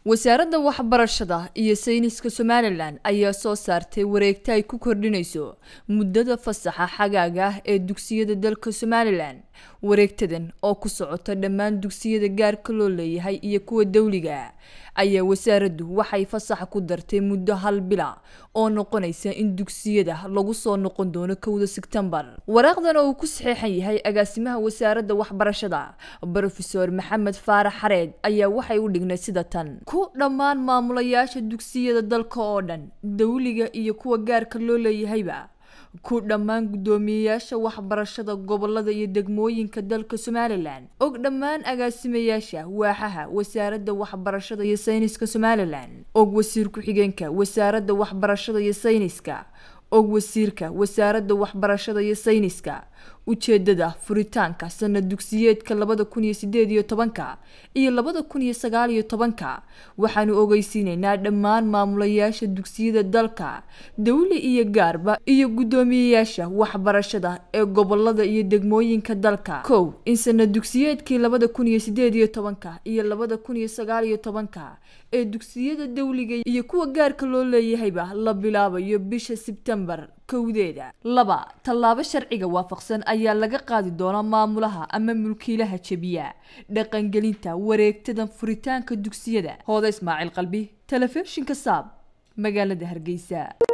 wasaaradda waxbarashada iyo sayniska somalilan ayaa soo saartay wareegta ay ku kordhinayso muddada fasaxa xagaaga ah ee dugsiyada dalka somalilan wareegtadan oo ku socota dhammaan dugsiyada gaarka loo leeyahay iyo kuwa dowliga ayaa wasaaraddu waxay fasaxa ku dartay muddo hal bila oo noqonaysa in dugsiyada lagu soo noqon doono kowda sebtembar waraaqdan oo uu ku saxeexan yahay agaasimaha wasaaradda waxbarashada brofeor maxamed faarax xareed ayaa waxay u dhignay sida tan ku dhammaan maamulayaasha dugsiyada dalka oo dhan dowliga iyo kuwa gaarka loo leeyahayba ku dhammaan guddoomiyeyaasha waxbarashada gobolada iyo degmooyinka dalka somalilan og dhammaan agaasimayaasha waaxaha wasaaradda waxbarashada iyo sayniska somalilan og wasiir ku-xigeenka wasaaradda waxbarashada iyo sayniska og wasiirka wasaaradda waxbarashada iyo sayniska ujeedada furitaanka sanad dugsiyeedka labada kun iyo sideed iyo tobanka iyo labada kun iyo sagaal iyo tobanka waxaanu ogeysiineynaa dhammaan maamulayaasha dugsiyada dalka dowli iyo gaarba iyo guddoomiyeyaasha waxbarashada ee gobolada iyo degmooyinka dalka kow in sanad dugsiyeedkii labada kun iyo sideed iyo tobanka iyo labada kun iyo sagaal iyo tobanka ee dugsiyada dowliga iyo kuwa gaarka loo leeyahayba la bilaabayo bisha sebtembar kowdeeda laba tallaabo sharciga waafaqsan ayaa laga qaadi doonaa maamulaha ama mulkiilaha jebiya dhaqangelinta wareegtadan furitaanka dugsiyada hooda ismaaciil qalbi telefishinka saab magaalada hargeysa